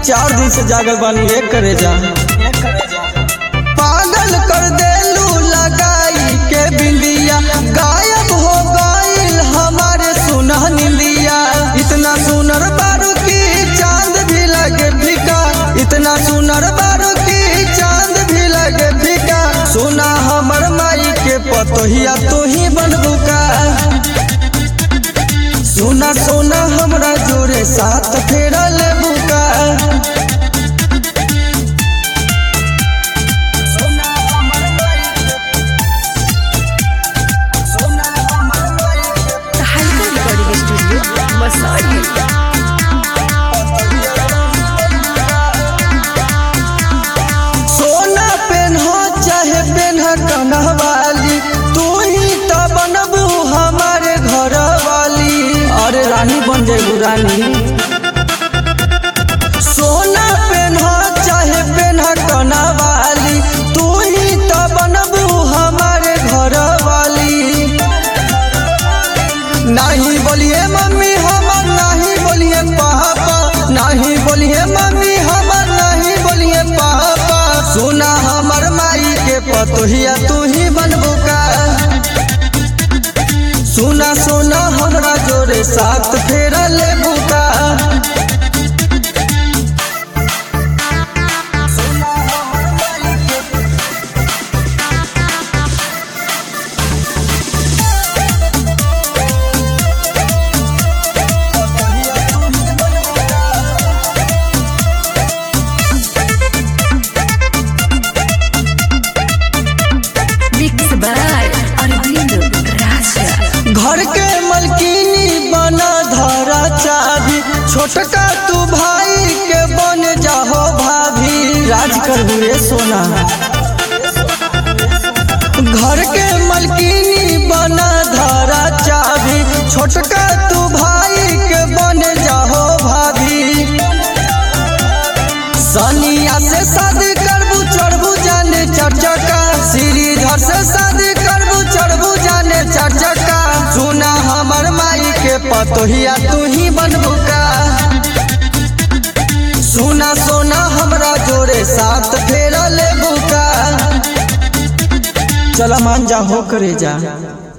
चार दिन से जागल बानी एक करे जा पागल कर देलू लगाई के बिंदिया गायब हो गईल हमारे सुना निंदिया इतना सुनर बारू की चांद भी लगे फीका इतना सुनर बारू की चांद भी लगे फीका सुना हमर माई के पतोहिया तू ही बनबू का सोना सोना हमरा जोरे साथ फेरा लेबू का हल्का रिकॉर्डिंग स्टूडियो मसाड़ी सोना पेन्हा चाहे पेन्हा कन्हवाली तू ही तो बनबू हमारे घर वाली अरे रानी बन जेबू रानी सोना पेन्हा चाहे पेन्हा कन्हवाली तू ही तो बनबू हमारे घर वाली नहीं बोलिए मम्मी हमर नहीं बोलिए पापा नहीं बोलिए मम्मी हमर नहीं बोलिए पापा सुना हमर माई के पतोहिया तू ही बनबू का सुना सुना हमरा जोरे साथ फेरा लेबू का मिक्स बाय अरविंद राजा घर के मलकिनी बना धरा चाभी छोटका तू भाई के बन जाहो भाभी राज कर हुए सोना घर के मलकिनी बना धरा चाभी छोटका तू भाई के बन जाहो भाभी सनिया से शादी करबू चढ़बू जाने चर्चका श्रीधर से शादी करबू चढ़बू जाने चर्चका सुना हमर माई के पतोहिया तू ही बनबू का सुना सोना हमरा जोरे साथ फेरा लेबू का चला मान जा हो करे जा